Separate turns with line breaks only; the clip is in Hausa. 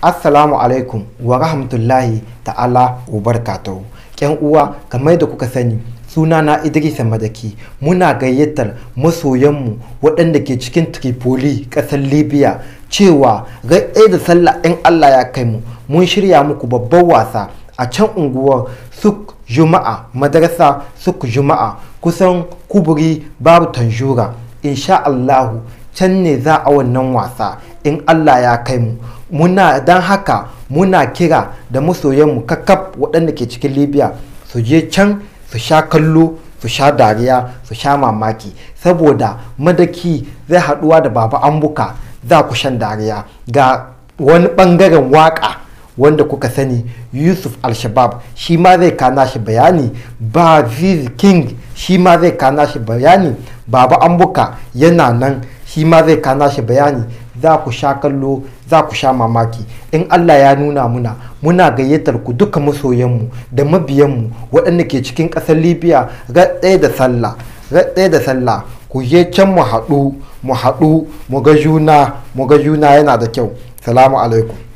assalamu alaikum wa rahmatullahi ta'ala wa barakatuhu yan uwa kamar da kuka sani suna na idrisa madaki muna gayyatar masoyanmu waɗanda ke cikin tripoli ƙasar libya cewa gai da sallah in allah ya kai mu mun shirya muku babban wasa a can unguwar suk juma'a madarasa suk juma'a kusan kuburi babu tanjura insha allahu can ne za a wannan wasa in allah ya kai mu muna don haka muna kira da masoyanmu kakkaf waɗanda ke cikin libya su je can su sha kallo su sha dariya su sha mamaki saboda madaki zai haɗuwa da baba ambuka za ku shan dariya ga wani ɓangaren waƙa wanda kuka sani yusuf al-shabab shi ma zai kana shi bayani ba king shi ma zai kana shi bayani baba ambuka yana nan shi ma zai kana shi bayani za ku sha kallo za ku sha mamaki in allah ya nuna muna muna gayyatar ku duka masoyanmu da mabiyanmu waɗanda ke cikin ƙasar libya ɗaya da sallah ɗaya da sallah ku je can mu haɗu mu haɗu mu ga juna mu ga juna yana da kyau salamu alaikum